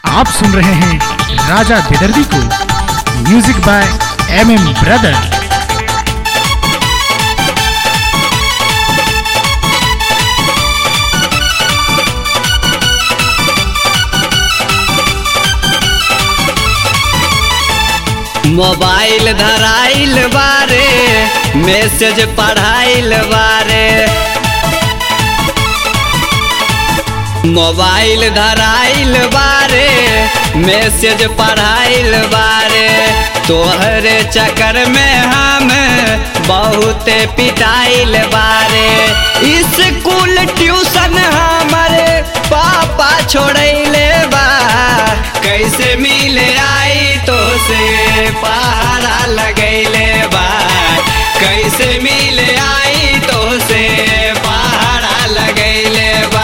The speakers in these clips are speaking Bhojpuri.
आप सुन रहे हैं राजा बेदर्दी को music by M M brother mobile धराइल बारे मैसेज पढ़ाइल बारे मोबाइल धराइल बारे मैसेज पढ़ाइल बारे तोहरे चक्कर में हम बहुत पिटाइल बारे स्कूल ट्यूशन हमारे पापा छोड़ैले बा कैसे मिले आई तो से पहाड़ा लगैले बा कैसे मिले आई तो से पहाड़ा लगैले बा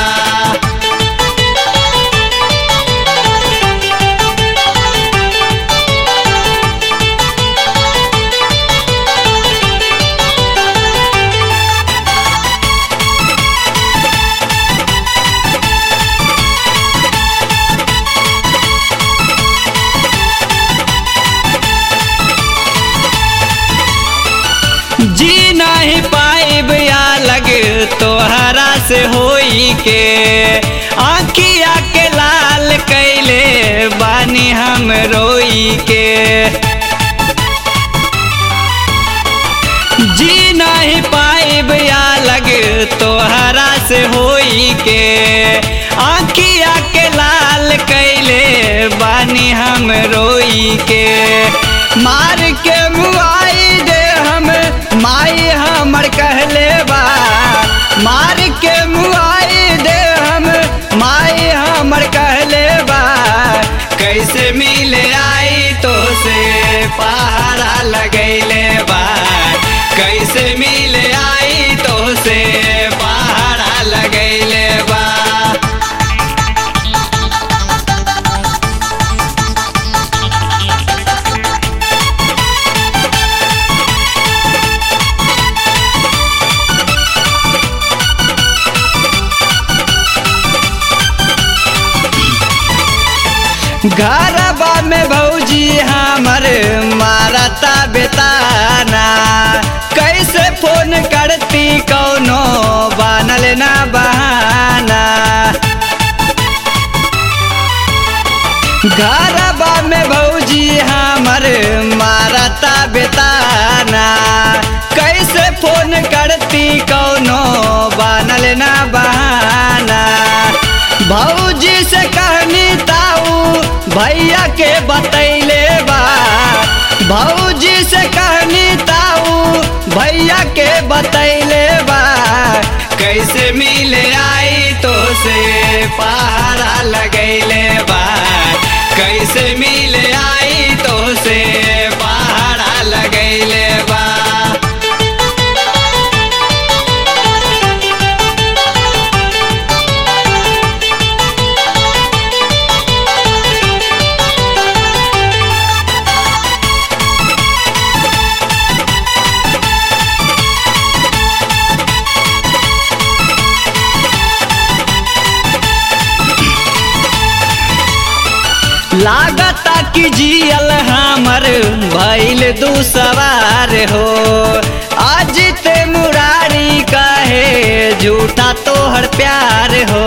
जी नहीं पाइब या लग तोहरा से होई के आखिया के लाल कैले बानी हम रोई के जी नहीं पाइब या लग तोहरा से होई के आखिया के लाल कैले बानी हम रोई के मार के मुआई दे हम माई हमर कहले बा मार के मुआई दे हम माई हमर कहले बा कैसे मिले आई तो से पहाड़ा लगैले बा कैसे मिले आई तो से पहाड़ा लगैले बा घरबा में भौजी हमर मारता बेताना कैसे फोन करती कौनो बनल ना बहाना घरबा में भौजी हमर मारता बेताना कैसे फोन करती कौनो बनल ना बहाना भौजी से कहनी ताऊ भैया के बतैले बा भौजी से कहनी ताऊ भैया के बतैले बा कैसे मिले आई तो से पहाड़ा लगैले बा कैसे मिले आई तो से पहाड़ा लगैले बा लागता कि जियल हमर भैल दू सवार हो आज ते मुरारी कहे झूठा तोहर प्यार हो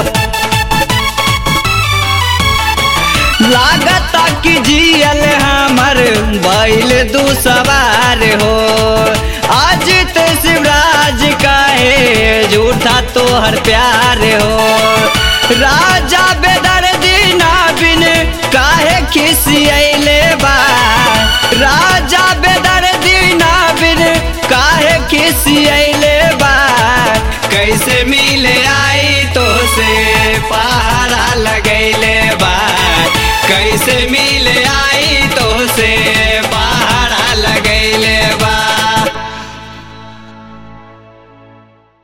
लागता कि जियल हमर भैल दू सवार हो आज ते शिवराज कहे झूठा तोहर प्यार हो राजा बेदर्दी ना बिन काहे खिसियले बा राजा बेदर्दी ना बिन काहे खिसियले बा कैसे मिले आई तो से पहाड़ा लगैले बा कैसे मिले